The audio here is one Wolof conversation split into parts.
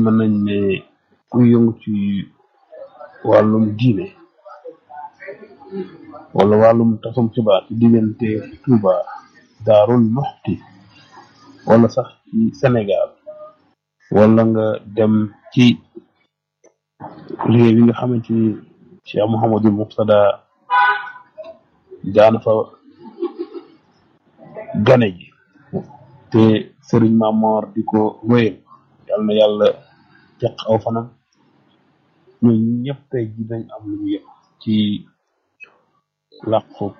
mën nañ ne ku yëngu ci wàllum diine wala wàllum tasum xibaar ci diggante Touba Daarul Muxti wala sax ci Sénégal wala nga dem ci réew yi nga xamante ni Cheikh Mouhamadul Muqtada daana fa gane ji te sëriñ Mamor di ko wéyal yal na yàlla teq aw fanam ñun ñëpp tey ji dañ am lu ñu yëg ci làqu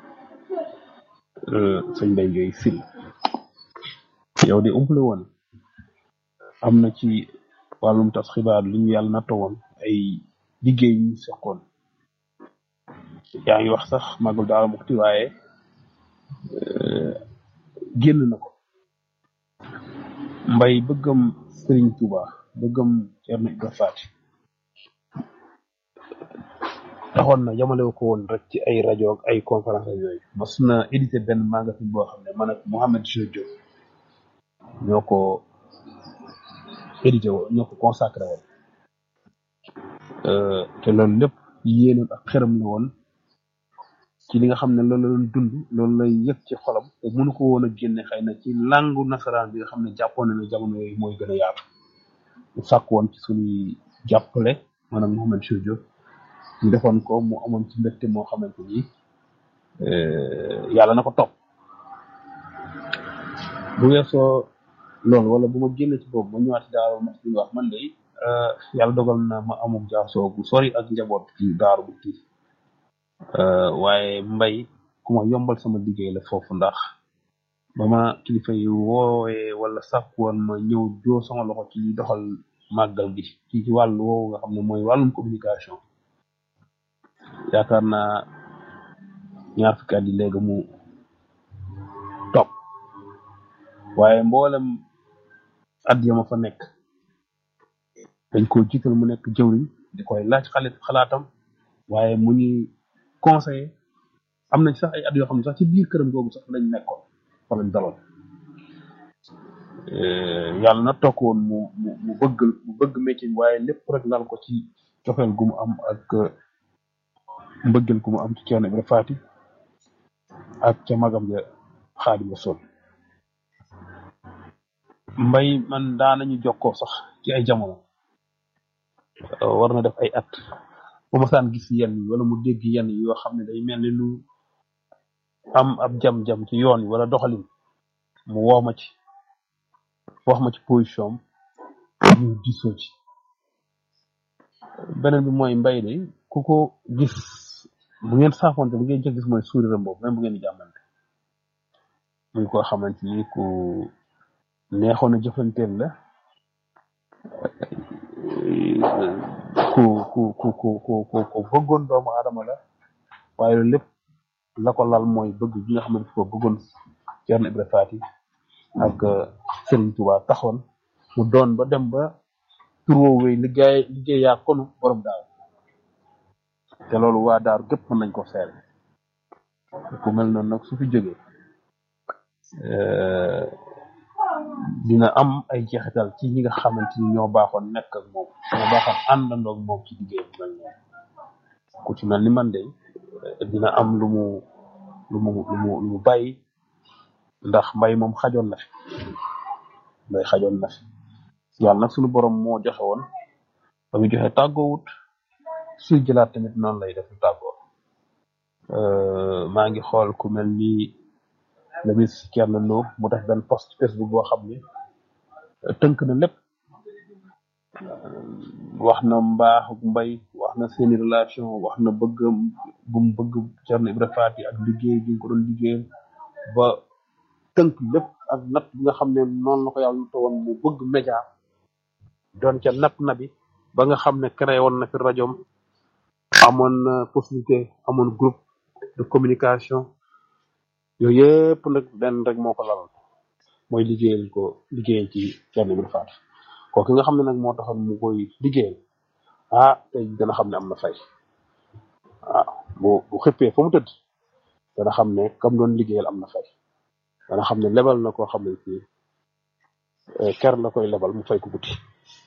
sëñ Mbaye Guèye Sylla yow de umpale woon am na ci wàllum tas xibaar li ñu yàlla natta woon ay liggéey ñu seqoon yaa ngi wax sax magul daal mukti waaye génn na ko mbay bëggam Serigne Touba bëggam Thierno Ibra Faty taxoon na yamale ko woon rek ci ay rajo ak ay conférence ak yooyu mas na édité benn magasin boo xam ne man ak Mohamed Jojo ñoo ko édité woon ñoo ko consacré woon te loolu lépp yéenam ak xeram la woon ci li nga xam ne loolu la doon dund loolu lay yëg ci xolam te mënu ko woon a génne xëy na ci langu nasaraan bi nga xam ne jàppoon na ne jamono yooyu mooy gën a yaatu mu sàkk woon ci suñuy jàppale maanaam Mohamed Jojo ñu defoon ko mu amoon ci mbégte moo xamante ni yàlla na ko topp bu weesoo loolu wala bu ma génne ci boobu ma ñëwaat ci daaru max bi wax man de yàlla dogal na ma amuk jaasoo bu sori ak njaboot ci daaru bu tii waaye mbay ku ma yombal sama liggéey la foofu ndax ba ma kilifa yi woowee wala sàkk woon ma ñëw joo sama loxo ci doxal màggal gi ci ci wàllu woowu nga xam ne mooy wàllum communication yaakaar naa ñaar fukki at yi léegi mu topp waaye mboolem at ya ma fa nekk dañ ko jiital mu nekk jëwriñ di koy laaj xale xalaatam waaye mu ñuy conseiller am nañ sax ay at yoo xam ne sax ci biir këram googu sax lañ nekkoon fa lañ daloon yàlla na toog woon mu mu mu bëgg mu bëgg métier waaye lépp rek lal ko ci cofeel gu mu am ak mbëggeel gu mu am ci Thierno Ibra Faty ak ca magam ja Xaadimu Rasuul mbay man daanañu jokkoo sax ci ay jamono war na def ay at bu ma saan gis yenn yi wala mu dégg yenn yi yoo xam ne day mel ni lu am ab jam-jam ci yoon yi wala doxalin mu woo ma ci wax ma ci position am ñu gisoo ci beneen bi mooy mbay de ku ko gis bu ngeen saafoonte bu ngeen jëkk gis mooy sourire boobu même bu ngeen di jàmmante muy koo xamante ni ku neexoon a jëfanteel la ku ku ku ku ku ku ku bëggoon doomu aadama la waaye loolu lépp la ko lal mooy bëgg gi nga xamante ko bëggoon Thierno Ibra Faty ak Serigne Touba taxoon mu doon ba dem ba tur woowu wéy liggéey liggéey yaa konu borom daaw te loolu waa daaru gépp mën nañ ko seere ku mel noonu nag su fi jógee dina am ay jeexital ci ñi nga xamante ni ñoo baaxoon nekk ak moom ñoo baaxoon àndandoo ak moom ci liggéey bu mel noonu ku ci mel ni man de dina am lu mu lu mu lu mu lu mu bàyyi ndax mbay moom xajoon na fi mbay xajoon na fi yàlla nag suñu borom moo joxe woon ba mu joxe tàggoowut suy jëlaat tamit noonu lay def tàggoo maa ngi xool ku mel ni le ministre Thierno Lo mu def benn post Facebook boo xam ni tënk na lépp wax na mbaaxu mbay wax na seeni relation wax na bëgg bu mu bëgg Thierno Ibra Faty ak liggéey bi nga ko doon liggéeyal ba tënk lépp ak natt bi nga xam ne noonu la ko yàlla natt woon mu bëgg média doon ca natt na bi ba nga xam ne créé woon na fi rajoom amoon na possibilité amoon groupe de communication yooyu yëpp nag benn rek moo ko lalal mooy liggéeyal ko liggéeyal ci Thierno Ibra Faty kooku nga xam ne nag moo taxoon mu koy liggéeyal ah tey dana xam ne am na fay waaw bu bu xëppee fa mu tëdd dana xam ne kam doon liggéeyal am na fay dana xam ne lebal na koo xam ne ci ker la koy lebal mu fay ko guddi